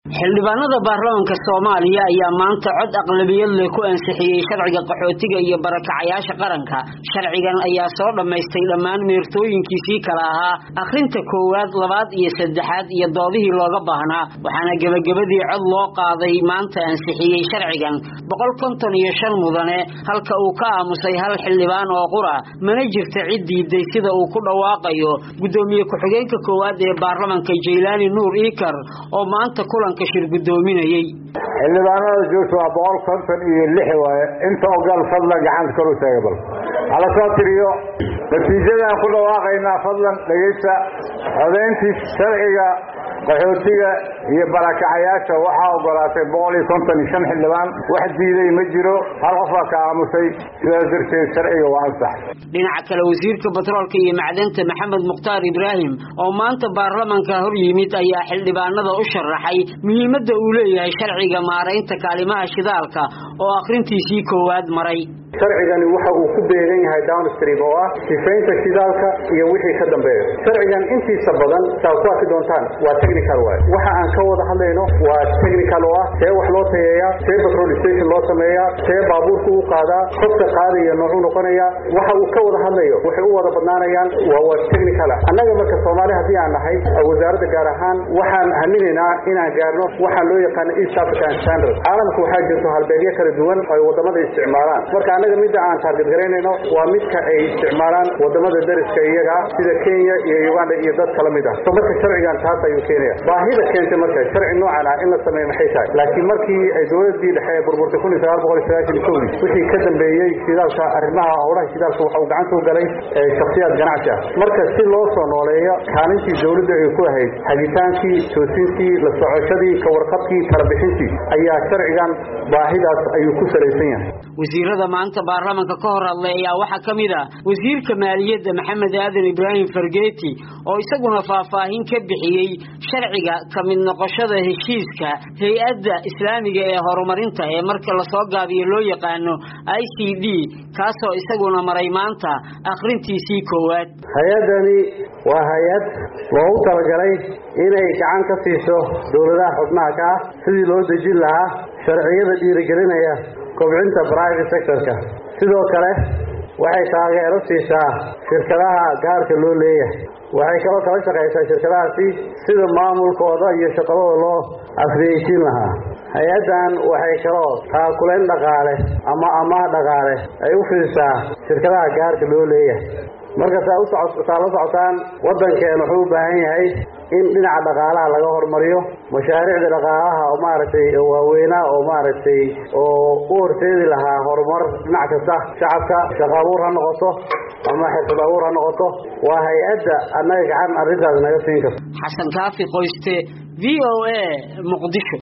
xildhibaanada baarlamaanka soomaaliya ayaa maanta cod aqlabiyad leh ku ansixiyey sharciga qaxootiga iyo barakacayaasha qaranka sharcigan ayaa soo dhammaystay dhammaan meertooyinkiisii kala ahaa akhrinta koowaad labaad iyo saddexaad iyo doodihii looga baahnaa waxaana gebagabadii cod loo qaaday maanta ansixiyey sharcigan boqol konton iyo shan mudane halka uu ka aamusay hal xildhibaan oo qura mana jirta cid diiday sida uu ku dhawaaqayo guddoomiye ku-xigeenka koowaad ee baarlamanka jaylaani nuur iikar oo maanta kulanka shir guddoominayey xildhibaanada joogta waa boqol konton iyo lix waaye inta ogaal fadlan gacanta kor u taaga bal hala soo tiriyo natiijadaan ku dhawaaqaynaa fadlan dhegaysta codayntii sharciga qaxootiga iyo barakacayaasha waxaa ogolaatay boqol iyo konton iyo shan xildhibaan wax diiday ma jiro hal qofaa ka aamusay sidaas darteed sharciga waa ansax dhinaca kale wasiirka batroolka iyo macdanta maxamed mukhtaar ibraahim oo maanta baarlamanka hor yimid ayaa xildhibaanada u sharaxay muhiimadda uu leeyahay sharciga maaraynta kaalimaha shidaalka oo akhrintiisii koowaad maray sharcigani waxa uu ku beegan yahay downstream oo ah sifaynta shidaalka iyo wixii ka dambeeya sharcigan intiisa badan saad ku arki doontaan waa technical waay waxa aan ka wada hadlayno waa technical oo ah see wax loo tayeeyaa see petrol station loo sameeyaa see baabuurka u qaadaa qofka qaadaya noocuu noqonaya waxa uu ka wada hadlayo waxay u wada badnaanayaan waa waa technical ah annaga marka soomaali haddii aan nahay wasaaradda gaar ahaan waxaan haminaynaa inaan gaarno waxaan loo yaqaano east african standard caalamka waxaa jirto halbeegyo kala duwan oo ay wadamada isticmaalaan marka annaga midda aan taarget garaynayno waa midka ay isticmaalaan wadamada dariska iyaga sida kenya iyo uganda iyo dad kala mid ah so marka sharcigan taas ayuu keenaya baahida keentay marka sharci noocan ah in la sameeyo maxay tahay laakiin markii ay dowladii dhexe ee burburtay kun iyo sagaal boqol iyo sagaashan iyo kowdii wixii ka dambeeyey shidaalka arrimaha howlaha shidaalka waxa uu gacanta u galay shakhsiyaad ganacsi ah marka si loo soo nooleeyo kaalintii dowladda ay ku ahayd hagitaankii toosintii la socoshadii ka warqabkii talabixintii ayaa sharcigan baahidaas ayuu ku salaysan yahay wasiirada maanta baarlamanka ka hor hadlay ayaa waxaa ka mid ah wasiirka maaliyadda maxamed aadan ibraahim fargeeti oo isaguna faahfaahin ka bixiyey sharciga ka mid noqoshada heshiiska hay-adda islaamiga ee horumarinta ee marka lasoo gaabiyo loo yaqaano i c d kaasoo isaguna maray maanta akhrintiisii koowaad hay-addani waa hay-ad loogu talagalay inay gacan ka siiso dowladaha xubnaha ka ah sidii loo dejin lahaa sharciyada dhiirigelinaya kobcinta private sectorka sidoo kale waxay taageero siisaa shirkadaha gaarka loo leeyahay waxay kaloo kala shaqaysaa shirkadahaasi sida maamulkooda iyo shaqadooda loo afriyeysiin lahaa hay-addan waxay kaloo taakulayn dhaqaale ama amaah dhaqaale ay u fidisaa shirkadaha gaarka loo leeyahay marka saa usosaa la socotaan waddankeen wuxuu u baahan yahay in dhinaca dhaqaalaha laga hormariyo mashaariicda dhaqaalaha oo maaragtay waaweynaa oo maaragtay oo u horseedi lahaa horumar dhinac kasta shacabka shaqo abuur ha noqoto ama xirfad abuur ha noqoto waa hay-adda annaga gacan arrintaas naga siin karto xasan kaafi qoyste v o a muqdisho